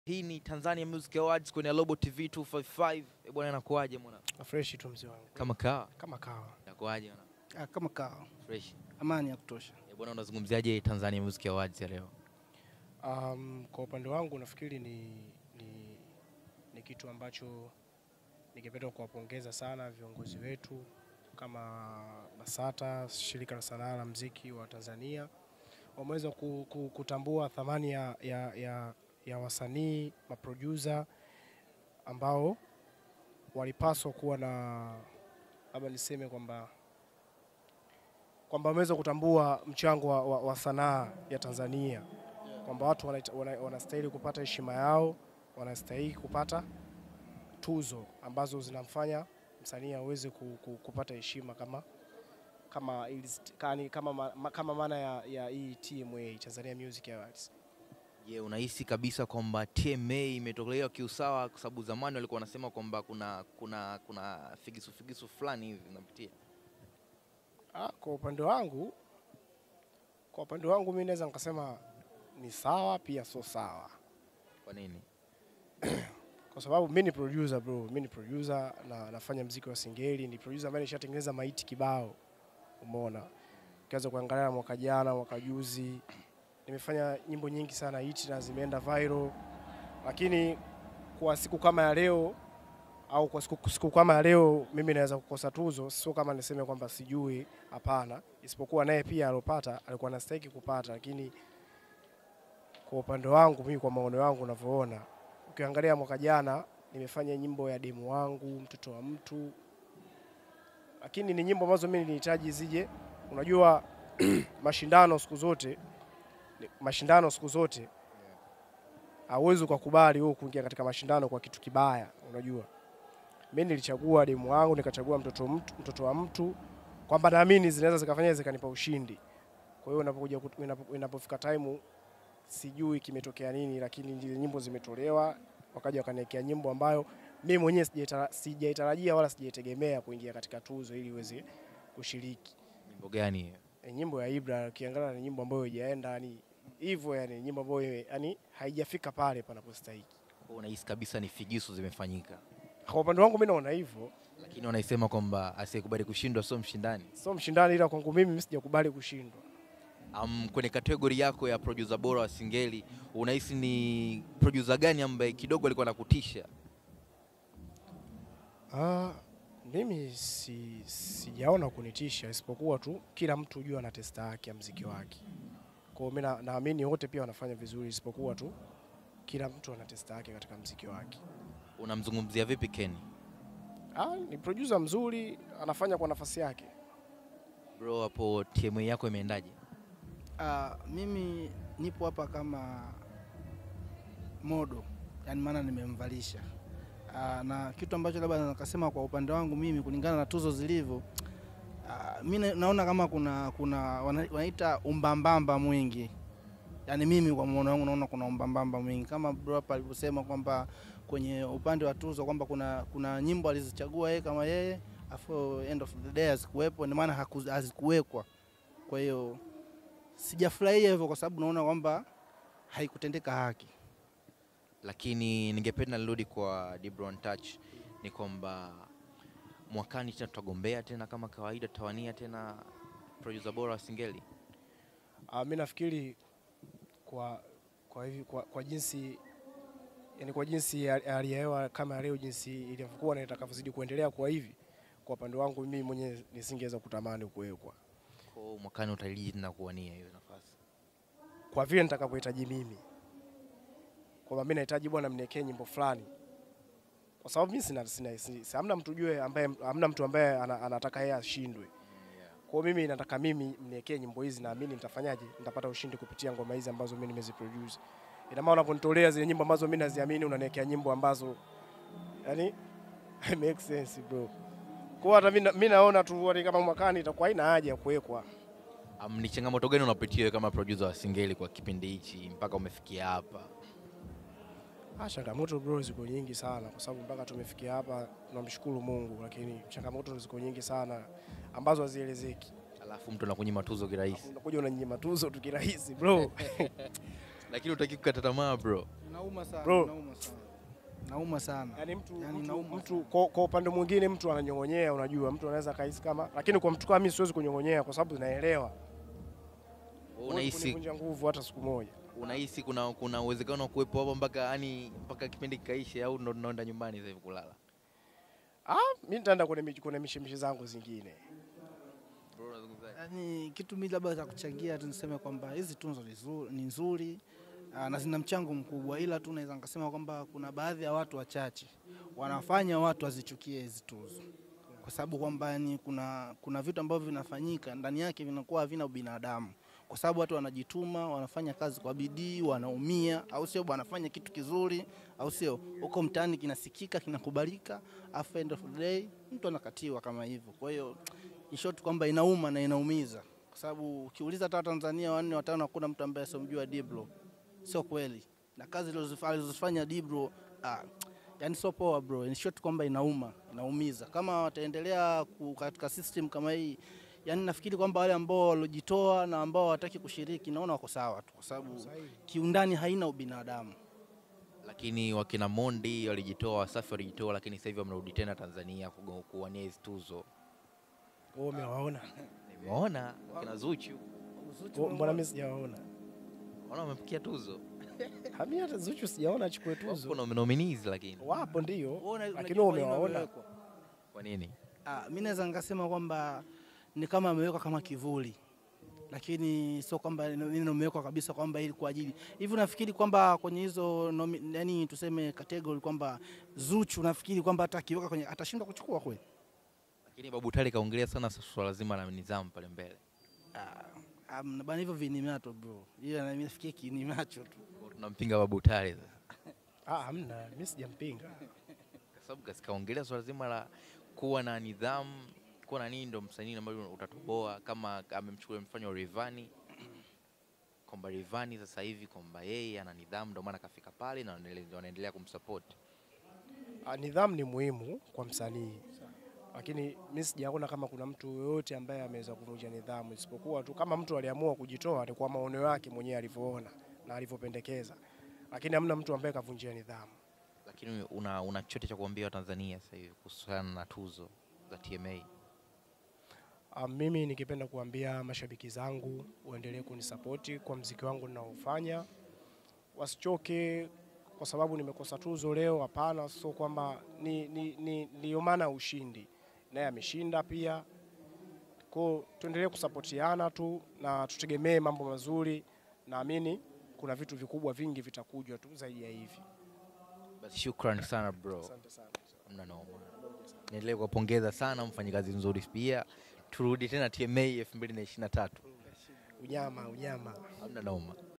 Hii ni Tanzania Music Awards kwenye Global TV 255. Eh, bwana inakuaje mwana? Fresh tu mzee wangu. Kama kawa. Kama kawa. Inakuaje mwana? Ah, kama kawa, Fresh. amani ya kutosha. Eh, bwana unazungumziaje Tanzania Music Awards ya leo? Um, kwa upande wangu nafikiri ni, ni, ni kitu ambacho ningependa kuwapongeza sana viongozi wetu kama BASATA, shirika la sanaa la mziki wa Tanzania, wameweza ku, ku, kutambua thamani ya, ya, ya, ya wasanii maproducer ambao walipaswa kuwa na labda niseme kwamba kwamba wameweza kutambua mchango wa, wa, wa sanaa ya Tanzania kwamba watu wanaita- wana- wanastahili kupata heshima yao, wanastahili kupata tuzo ambazo zinamfanya msanii aweze ku, ku, kupata heshima kama kama ili- kani- kama ma- ma- kama maana ya, ya hii TMA Tanzania Music Awards. Je, unahisi kabisa kwamba TMA imetolewa kiusawa kwa sababu zamani walikuwa wanasema kwamba kuna kuna kuna figisu figisu fulani hivi unapitia. Ah, kwa upande wangu kwa upande wangu mimi naweza nikasema ni sawa pia sio sawa, Kwa nini? kwa sababu mimi ni producer bro, mimi ni producer na nafanya mziki wa singeli, ni producer ambaye nishatengeneza maiti kibao, umeona. Ukianza kuangalia mwaka jana, mwaka juzi, nimefanya nyimbo nyingi sana hiti na zimeenda viral, lakini kwa siku kama ya leo au kwa siku, siku kama ya leo mimi naweza kukosa tuzo, sio kama niseme kwamba sijui, hapana, isipokuwa naye pia alopata alikuwa anastahili kupata, lakini kwa upande wangu mimi, kwa maono yangu unavyoona, ukiangalia mwaka jana nimefanya nyimbo ya demu wangu, mtoto wa mtu, lakini ni nyimbo ambazo mimi nilihitaji zije. Unajua mashindano siku zote, mashindano siku zote hauwezi ukakubali wewe kuingia katika mashindano kwa kitu kibaya. Unajua, mimi nilichagua demu wangu, nikachagua mtoto, mtu, mtoto wa mtu kwamba naamini zinaweza zikafanya zikanipa ushindi. Kwa hiyo inapokuja kut- inapo- inapofika time sijui kimetokea nini, lakini zile nyimbo zimetolewa, wakaja wakaniwekea nyimbo ambayo mimi mwenyewe sijaitara- sijaitarajia wala sijaitegemea kuingia katika tuzo ili iweze kushiriki. Nyimbo gani hiyo? E, nyimbo ya Ibra ukiangalia ni nyimbo ambayo haijaenda yani hivyo, yani nyimbo ambayo yani haijafika pale panapostahili. Kwa hiyo unahisi kabisa ni figisu zimefanyika. Kwa upande wangu mimi naona hivyo, Lakini wanaisema kwamba asiyekubali kushindwa sio mshindani. sio mshindani, ila kwangu mimi mimi sijakubali kushindwa. Um, kwenye kategori yako ya producer bora wa Singeli unahisi ni producer gani ambaye kidogo alikuwa anakutisha? Ah, mimi si, sijaona kunitisha isipokuwa tu kila mtu hujua ana testa yake ya mziki wake. Kwa hiyo mimi na- naamini wote pia wanafanya vizuri isipokuwa tu kila mtu ana testa yake katika mziki wake. Unamzungumzia vipi Kenny? Ah, ni producer mzuri, anafanya kwa nafasi yake. Bro, hapo TMA yako imeendaje? Ah, mimi nipo hapa kama modo, yani maana nimemvalisha. Ah, na kitu ambacho labda nakasema kwa upande wangu mimi kulingana na tuzo zilivyo, ah, mi na- naona kama kuna kuna wana- wanaita umbambamba mwingi. Yaani mimi kwa maono wangu naona kuna umbambamba mwingi kama bro hapa alivyosema kwamba kwenye upande wa tuzo kwamba kuna kuna nyimbo alizichagua yeye kama yeye afu end of the day hazikuwepo, ndio maana haku- hazikuwekwa. Kwa hiyo sijafurahia hivyo kwa sababu naona kwamba haikutendeka haki. Lakini ningependa nirudi kwa Dibron Touch ni kwamba mwakani tena tutagombea tena kama kawaida, tutawania tena producer bora wa Singeli. Ah, mimi nafikiri kwa kwa hivi kwa, kwa jinsi yani kwa jinsi ya- hali ya hewa kama ya leo jinsi ilivyokuwa na itakavyozidi kuendelea kwa hivi, kwa upande wangu mimi mwenyewe nisingeweza kutamani kuwekwa Kwa hiyo mwakani utaliji tena kuwania hiyo nafasi. kwa vile nitakavyohitaji mimi, kwamba mimi nahitaji bwana, mniwekee nyimbo fulani, kwa sababu mimi sina, sina, sina, sina hamna mtu jue ambaye hamna mtu ambaye ana, anataka yeye ashindwe. Kwa hiyo mimi nataka mimi mniwekee nyimbo hizi, naamini nitafanyaje, nitapata ushindi kupitia ngoma hizi ambazo mimi nimeziproduce. Ina maana unaponitolea zile nyimbo ambazo mimi naziamini, unaniwekea nyimbo ambazo yani make sense bro. Kwa hiyo hata mimi na- mimi naona tu yani kama mwakani itakuwa haina haja ya kuwekwa. Um, ni changamoto gani unapitia wewe kama producer wa Singeli kwa kipindi hichi mpaka umefikia hapa? Ah, changamoto bro ziko nyingi sana kwa sababu mpaka tumefikia hapa tunamshukuru Mungu, lakini changamoto ziko nyingi sana ambazo hazielezeki. Alafu mtu anakunyima tuzo kirahisi, Unakuja unanyima tuzo tu kirahisi bro. lakini utaki kukata tamaa bro. Nauma sana, Bro. nauma sana. Nauma sana. Yaani mtu, Yaani mtu, nauma mtu kwa, kwa upande mwingine mtu ananyong'onyea, unajua mtu anaweza kahisi kama, lakini kwa mtu kama mimi siwezi kunyong'onyea kwa sababu naelewa. Huwezi Unahisi kunivunja nguvu hata siku moja. unahisi kuna kuna uwezekano wa kuwepo hapo mpaka yani mpaka kipindi kikaishe au ndo tunaenda nyumbani sasa hivi kulala? Ah, mimi nitaenda kwenye mich- kwenye mishemishe zangu zingine. Bro, unazungumzaje? Yaani kitu mimi labda cha kuchangia tu niseme kwamba hizi tunzo ni nzuri- ni nzuri ah, na zina mchango mkubwa, ila tu naweza nikasema kwamba kuna baadhi ya watu wachache wanafanya watu wazichukie hizi tuzo, kwa sababu kwamba yani kuna, kuna vitu ambavyo vinafanyika ndani yake vinakuwa havina ubinadamu, kwa sababu watu wanajituma, wanafanya kazi kwa bidii, wanaumia, au sio? Wanafanya kitu kizuri, au sio? Huko mtaani kinasikika, kinakubalika, afu end of the day mtu anakatiwa kama hivyo. Kwa hiyo in short kwamba inauma na inaumiza, kwa sababu ukiuliza hata Watanzania wanne watano hakuna mtu ambaye asiomjua Diblo. Sio kweli, na kazi alizozifa- alizozifanya Diblo ah, yani sio poa bro. In short kwamba inauma, inaumiza. Kama wataendelea ku- katika system kama hii, yani nafikiri kwamba wale ambao waliojitoa na ambao hawataki kushiriki, naona wako sawa tu, kwa sababu kiundani haina ubinadamu. Lakini wakina Mondi walijitoa, Wasafi walijitoa, lakini sasa hivi wamerudi tena Tanzania kugo- kuwania hizi tuzo. Wewe umewaona? Nimeona wakina Zuchu, Wewe Mbona mimi sijawaona? ona wamepikia tuzo. Hami hata Zuchu sijaona achukue tuzo. Kuna nominees lakini. Wapo ndio. Wewe una- Lakini unajua wewe kwa nini umewaona? wamewekwa? Kwa nini? Ah, mi naweza nikasema kwamba ni kama amewekwa kama kivuli, lakini sio kwamba neno imewekwa kabisa kwamba ili kwa ajili hivi. Nafikiri kwamba kwenye hizo nomi- yani tuseme category kwamba Zuchu, nafikiri kwamba hata akiweka kwenye atashindwa kuchukua kweli. Lakini Babu Tale kaongelea sana swala zima la nidhamu pale mbele. Ah, um, bana hivyo vinimato bro, hiyo na mimi nafikiri kinimacho tu. Kwa hiyo Tunampinga Babu Tale sasa. Ah, hamna, mimi sijampinga. Kwa sababu kasi- kaongelea swala zima la kuwa na nidhamu, kuwa na nini ndo msanii ambayo utatoboa kama amemchukulia mfano Rayvanny kwamba Rayvanny sasa hivi kwamba yeye ana nidhamu ndio maana kafika pale na wanaendelea- wanaendelea kumsupport. Ah, nidhamu ni muhimu kwa msanii, lakini mimi sijaona kama kuna mtu yoyote ambaye ameweza kuvunja nidhamu, isipokuwa tu kama mtu aliamua kujitoa ni kwa maono yake mwenyewe alivyoona na alivyopendekeza, lakini hamna mtu ambaye kavunjia nidhamu. Lakini una, una chochote cha kuambia Watanzania sasa hivi kuhusiana na tuzo za TMA? Ah, mimi nikipenda kuambia mashabiki zangu waendelee kunisapoti kwa mziki wangu ninaofanya, wasichoke kwa sababu nimekosa tuzo leo. Hapana, sio kwamba ni, ni, ni, ndio maana ya ushindi, naye ameshinda pia. Kwa tuendelee kusapotiana tu na tutegemee mambo mazuri. Naamini kuna vitu vikubwa vingi vitakuja tu zaidi ya hivi. Basi shukrani sana bro, Asante sana. mna noma. Niendelee kuwapongeza sana, mfanye kazi nzuri pia. Turudi tena TMA 2023. Unyama, unyama. Hamna noma.